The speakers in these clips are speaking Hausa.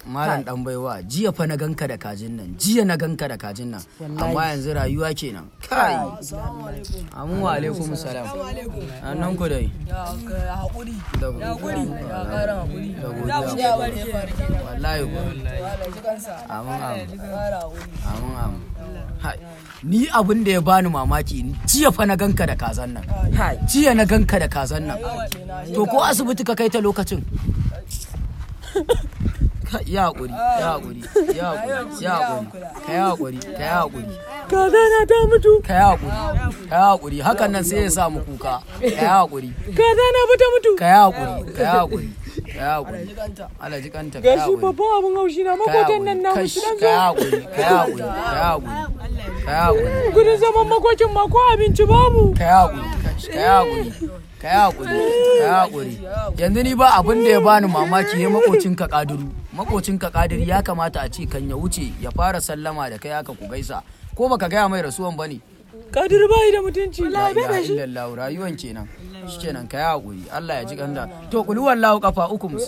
malam dan baiwa jiya fa na ganka da kajin nan jiya na ganka da kajin nan amma yanzu rayuwa kenan kai amin wa alaikum salam annan ku dai ya haƙuri da ya haƙuri ya ƙara haƙuri da ya godiya barke wallahi ku Allah ji kansa amin amin ƙara haƙuri amin amin Hai, ni abin da ya bani mamaki jiya fa na ganka da kazan nan jiya na ganka da kazan nan to ko asibiti ka kai ta lokacin Ka- ya haƙuri ya haƙuri ya haƙuri ya haƙuri ka yi haƙuri ka yi haƙuri kaza na ta mutu ka yi haƙuri ka yi haƙuri hakan nan sai ya sa mu kuka ka yi haƙuri kaza na fa ta mutu ka yi haƙuri ka yi haƙuri ka yi haƙuri Allah ji kanta ka yi gashi haƙuri babban abun haushi na makotan nan na mutu dan ka yi haƙuri ka yi haƙuri ka yi haƙuri ka yi haƙuri gudun zaman makokin ma ko abinci babu ka yi haƙuri ka yi haƙuri ka yi haƙuri ka yi haƙuri yanzu ni ba abin da ya bani mamaki ya makocin ka kaduru makocin ka kadiri ya kamata a ce kan ya wuce ya fara sallama da kai haka ku gaisa ko baka gaya mai rasuwan bane kadir bai da mutunci la ilaha illallah rayuwan kenan shikenan ka yi haƙuri Allah ya ji kanda to kuluwan lahu kafa uku musu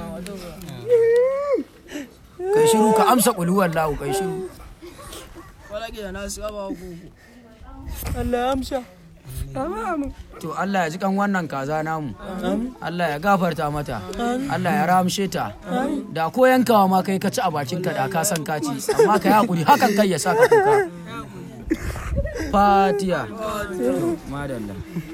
kai shiru ka amsa kuluwan lahu kai shiru Allah ya amsa To Allah ya ji kan wannan kaza namu. Allah ya gafarta mata. Allah ya ramshe ta. Da ko yankawa ma kai ka ci a bakin ka da ka san ka ci. Amma ka yi hakuri hakan kai ya saka kuka. Fatiya. To, Madalla.